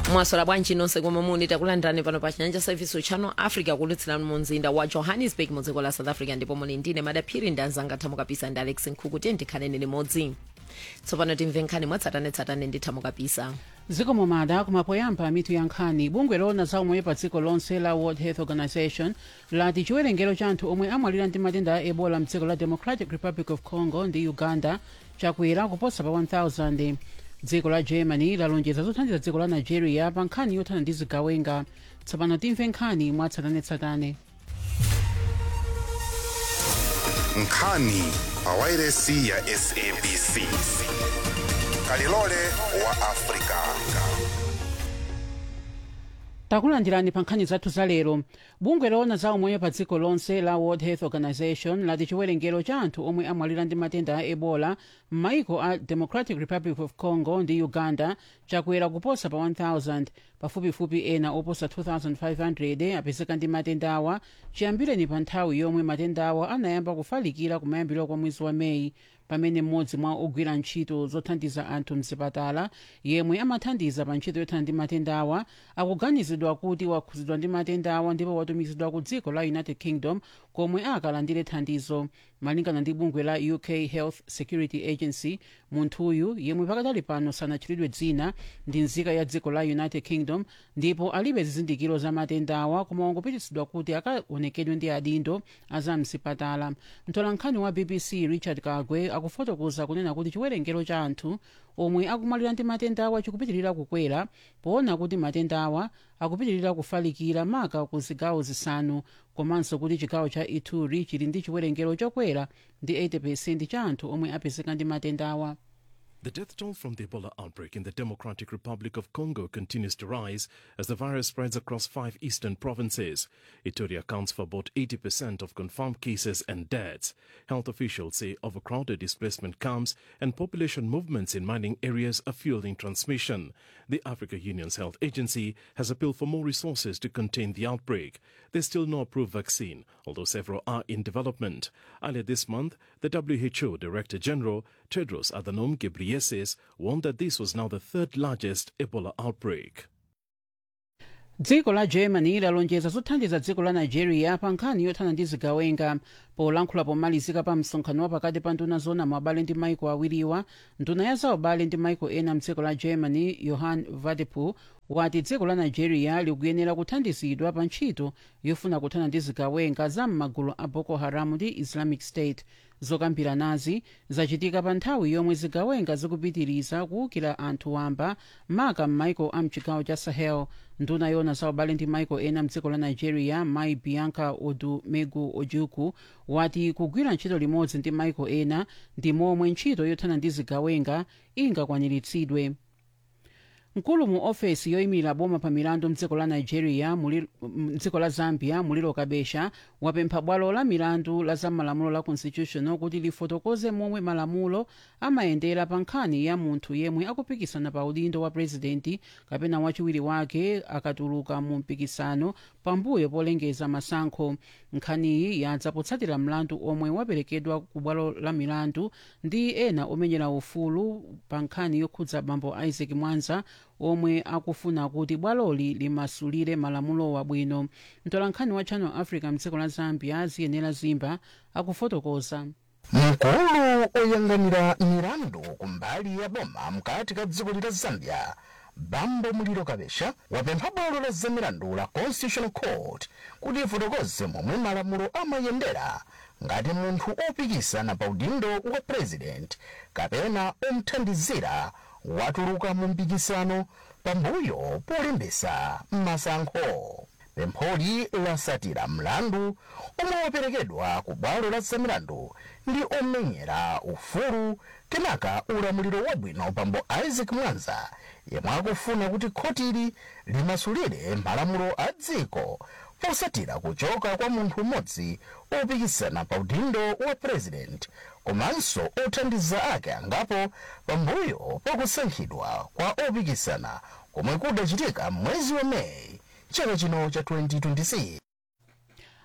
mwasola bwanji nonse komwe muli takulandirani pano pa chinyanja service channel africa kulutsirani mu mzinda wa johannesburg mu dziko la south africa ndipo muli ndine madaphiri ndanzanga thamukapisa ndi alex nkhuku tiye ndikhaleni limodzi tsopano timve nkhani mwatsatanetsatane ndi thamukapisa zikomo mada kumapoyamba mitu ya nkhani bungwe loona za umoyo pa dziko lonse la world health organization lati chiwerengero cha anthu omwe amwalira ndi matenda a ebola mdziko la democratic republic of congo ndi uganda chakwera kuposa pa 1000 dziko la germany lalonjeza zothandiza dziko la nigeria pa nkhani yothana ndi zigawenga tsopano timve nkhani mwatsatanetsatane nkhani pawairesi ya sabc kalilole wa afrika takulandirani pa nkhani zathu za lero bungwe loona za umoyo pa dziko lonse la world health organization lati chiwerengero cha anthu omwe amwalira ndi matenda a ebola m'maiko a democratic republic of congo ndi uganda chakwera kuposa pa 1000 pafupifupi ena oposa 2500 apezeka ndi matenda awa chiyambireni pa nthawi yomwe matenda awa anayamba kufalikira kumayambiro kwa mwezi wa meyi pamene mmodzi mwa ogwira ntchito zothandiza anthu mzipatala yemwe amathandiza pa ntchito yothana ndi matenda awa akuganizidwa kuti wakhuzidwa ndi matenda awa ndipo watumizidwa ku dziko la united kingdom komwe akalandire thandizo malingana ndi bungwe la uk health security agency munthuyu yemwe pakadali pano sanatchulidwe dzina ndi nzika ya dziko la united kingdom ndipo alibe zizindikiro za matenda awa koma wangopititsidwa kuti akaonekedwe ndi adindo azamzipatala mtolankhani wa bbc richard kagwe akufotokoza kunena kuti chiwerengero cha anthu omwe akumwalira ndi matenda awa chikupitirira kukwera poona kuti matenda awa akupitirira kufalikira maka ku zigawo zisanu komanso kuti chigawo cha ituri chili ndi chiwerengero chokwera ndi 80 cha anthu omwe apezeka ndi matenda awa The death toll from the Ebola outbreak in the Democratic Republic of Congo continues to rise as the virus spreads across five eastern provinces. Ituri accounts for about 80% of confirmed cases and deaths. Health officials say overcrowded displacement camps and population movements in mining areas are fueling transmission. The Africa Union's health agency has appealed for more resources to contain the outbreak. There's still no approved vaccine, although several are in development. Earlier this month, the WHO Director General Tedros Adhanom Ghebreyesus warned that this was now the third largest Ebola outbreak. dziko la germany lalonjeza zothandiza dziko la nigeria pa nkhani yothana ndi zigawenga polankhula pomalizika pa msonkhano wa pakati pa nduna zona mwabale ndi maiko awiriwa nduna ya zaubale ndi maiko ena mdziko la germany johann wadephul wati dziko la nigeria likuyenera kuthandizidwa pa ntchito yofuna kuthana ndi zigawenga za m'magulu a boko haram ndi islamic state zokambira nazi zachitika pa nthawi yomwe zigawenga zikupitiriza kuwukira anthu wamba maka m'maiko a mchigawo cha sahel nduna yona zaubale ndi maiko ena mdziko la nigeria mai bianca odumegu ojukwu wati kugwira ntchito limodzi ndi maiko ena ndi momwe ntchito yothana ndi zigawenga ingakwaniritsidwe mkulu mu ofesi yoyimira boma pa milandu mdziko la nigeria mdziko la zambia muliro kabesha wapempha bwalo la milandu la zamalamulo la constitutional kuti lifotokoze momwe malamulo amayendera pa nkhani ya munthu yemwe akupikisana pa udindo wa purezidenti kapena wachiwiri wake akatuluka mu mpikisano pambuyo polengeza masankho nkhaniyi yadza potsatira mlandu omwe waperekedwa ku bwalo la milandu ndi ena omenyera ufulu pa nkhani yokhudza bambo isaac mwanza omwe akufuna kuti bwaloli limasulire malamulo wabwino mtolankhani wa channel africa mdziko la zambia ziyenera zimba akufotokoza mkulu oyang'anira milandu kumbali ya boma mkati ka dziko la zambia bambo muliro kabesha wapempha bwalo la zamilandu la constitutional court kuti ifotokoze momwe malamulo amayendera ngati munthu opikisana pa udindo wa president kapena omthandizira watuluka mu mpikisano pambuyo polembesa masankho pempholi lasatira mlandu omwe waperekedwa ku bwalo la zamilandu ndi omenyera ufulu kenaka ulamuliro wabwino pambo isaac mwanza yemwe akufuna kuti khotili limasulire malamulo a dziko posatira kuchoka kwa munthu umodzi opikisana pa udindo wa president komanso othandiza ake angapo pambuyo pakusankhidwa kwa opikisana komwe kudachitika mwezi wa meyi chaka chino cha 2026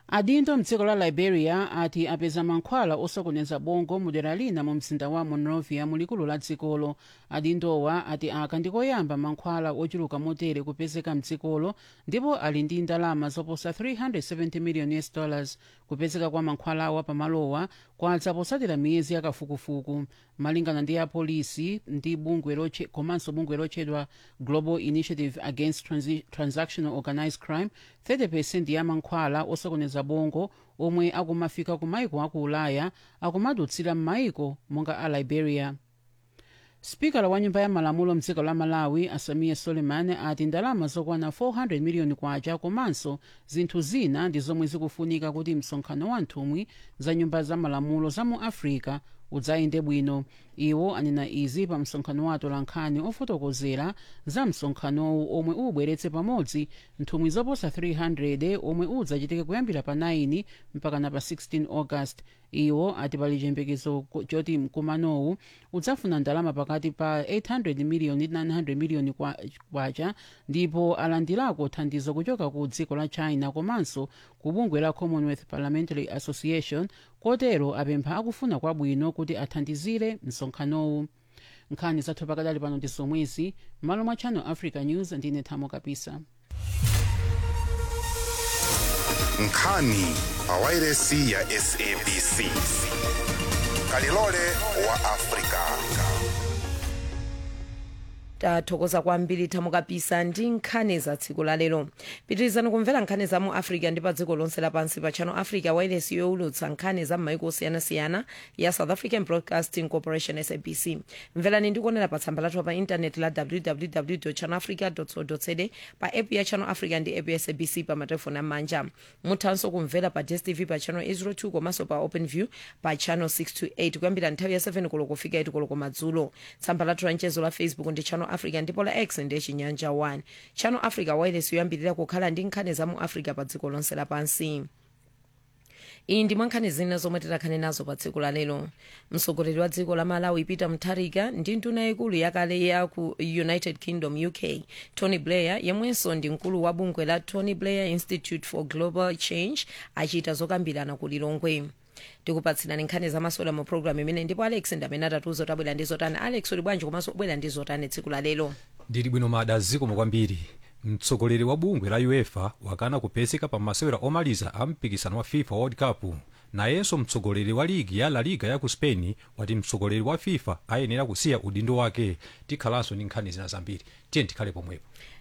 adindo mdziko la liberia ati apeza mankhwala osokoneza bongo mudera lina mu mzinda wa monrovia mulikulu la dzikolo adindowa ati aka ndikoyamba mankhwala ochuluka motere kupezeka mdzikolo ndipo ali ndi ndalama zoposa 370 million us dollars kupezeka kwa mankhwalawa pamalowa kwadza posatira miyezi yakafukufuku malingana ndi apolisi ndi bungwe loche komanso bungwe lotchedwa global initiative against Transi transactional organized crime 30 ya mankhwala osokoneza bongo omwe akumafika ku maiko aku ulaya akumadutsira m'maiko monga a liberia spikala wa nyumba ya malamulo mdziko la malawi asamiya suleiman ati ndalama zokwana 400 miliyoni kwacha komanso zinthu zina ndi zomwe zikufunika kuti msonkhano wa nthumwi za nyumba za malamulo za mu africa udzayende bwino iwo anena izi pa msonkhano wa atolankhani ofotokozera za msonkhanowu omwe ubweretse pamodzi nthumwi zoposa 300 omwe udzachitike kuyambira pa 9 mpakana pa 16 august iwo ati pali chiyembekezo choti mkumanowu udzafuna ndalama pakati pa 800 miliyoni ndi 900 miliyoni kwacha ndipo alandirako thandizo kuchoka ku dziko la china komanso ku bungwe la commonwealth parliamentary association kotero apempha akufuna kwabwino kuti athandizire msonkhanowu nkhani zathu pakadali pano ndi zomwezi m'malo mwa channel africa news ndine thamo kapisa nkhani pawairesi ya sabc kalilole wa afrika tathokoza kwambiri thamo kapisa ndi nkhani za tsiku la lero pitirizani kumvera nkhani za mu africa ndi pa dziko lonse lapansi pa channel africa wireless yowulutsa nkhani za m'maiko osiyanasiyana ya south african broadcasting corporation sabc mverani ndikuonera pa tsamba lathu pa intaneti la www channelafrica co za pa app ya channel africa ndi app ya sabc pa matelefoni amanja muthanso kumvera pa dstv pa channel 02 komanso pa openview pa channel 628 kuyambira nthawi ya 7 koloko kufika 8 koloko madzulo tsamba lathu la mchezo la facebook ndi channel africa ndipo la x ndi chinyanja 1 channel africa wireless yoyambirira kukhala ndi nkhani za mu africa pa dziko lonse lapansi iyi ndi mwankhani zina zomwe tidakhale nazo pa tsiku la lero mtsogoleri wa dziko la malawi peter mutharika ndi nduna yaikulu yakale ya ku united kingdom uk tony blair yemwenso ndi mkulu wa bungwe la tony blair institute for global change achita zokambirana ku lilongwe tikupatsirani nkhani zamasewera mu programu imene ndipo alex ndamene atatiuza kuti abwera ndi zotani alex uli bwanji komanso ubwera ndi zotani tsiku la lero ndili bwino mada zikomo kwambiri mtsogoleri wa bungwe la uefa wakana kupezeka pa masewera omaliza a mpikisano wa fifa world cup nayenso mtsogoleri wa ligi ya la liga ya ku spain wati mtsogoleri wa fifa ayenera kusiya udindo wake tikhalanso ndi nkhani zina zambiri tiye tikhale pomwepo